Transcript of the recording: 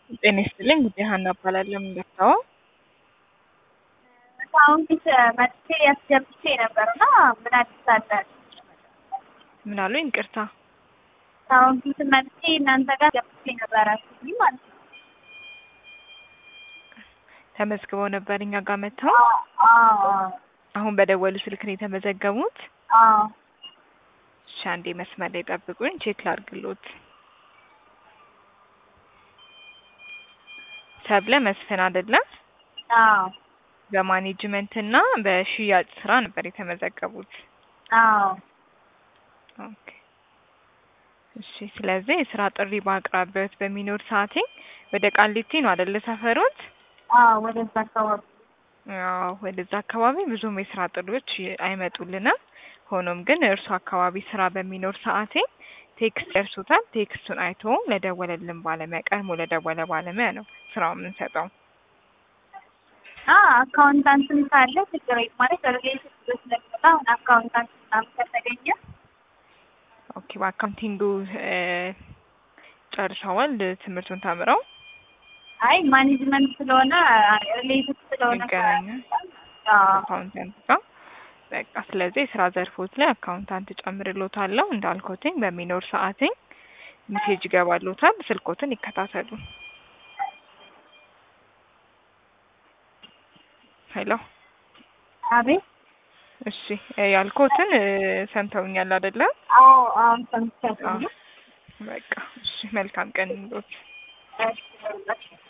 ጤና ይስጥልኝ ጉዳይ ሀና እባላለሁ። የምንደርሰው አሁን ፊት መጥቼ ያስገብቼ ነበር እና ምን አዲስ አለ? ምን አሉኝ? ይቅርታ አሁን ፊት መጥቼ እናንተ ጋር ገብቼ ነበር አስቢ ማለት ነው። ተመዝግበው ነበር እኛ ጋር መጥተው አዎ አሁን በደወሉ ስልክ ነው የተመዘገቡት። አዎ እሺ አንዴ መስመር ላይ ጠብቁኝ፣ ቼክ ላድርግሎት። ሰብለ መስፍን አይደለም? አዎ በማኔጅመንት እና በሽያጭ ስራ ነበር የተመዘገቡት። አዎ ኦኬ እሺ። ስለዚህ የስራ ጥሪ በአቅራቢያዎት በሚኖር ሰዓቴ ወደ ቃሊቲ ነው አይደለ ሰፈሮት? አዎ ወደዛ አካባቢ አዎ ወደዛ አካባቢ ብዙም የስራ ጥሪዎች አይመጡልንም። ሆኖም ግን እርሱ አካባቢ ስራ በሚኖር ሰዓቴ ቴክስት ደርሶታል። ቴክስቱን አይቶ ለደወለልን ባለሙያ ቀድሞ ለደወለ ባለሙያ ነው ስራው የምንሰጠው። አ አካውንታንትም ካለ ችግር የለም ማለት ሪሌሽን ስለሚመጣ አሁን አካውንታንት ምናምን ከተገኘ ኦኬ በአካውንቲንጉ እ ጨርሰዋል ትምህርቱን ተምረው አይ ማኔጅመንት ስለሆነ ሪሌሽን ስለሆነ ይገናኛል አዎ አካውንታንት ጋር በቃ ስለዚህ የስራ ዘርፎት ላይ አካውንታንት ጨምርሎታለሁ። እንዳልኮትኝ በሚኖር ሰዓትኝ ሜሴጅ ይገባሎታል። ስልኮትን ይከታተሉ። ሄሎ አቤት እሺ ያልኮትን እ ሰምተውኛል አይደለ? አዎ አዎ ሰምቻለሁ በቃ እሺ መልካም ቀን ይሁንልዎት። እሺ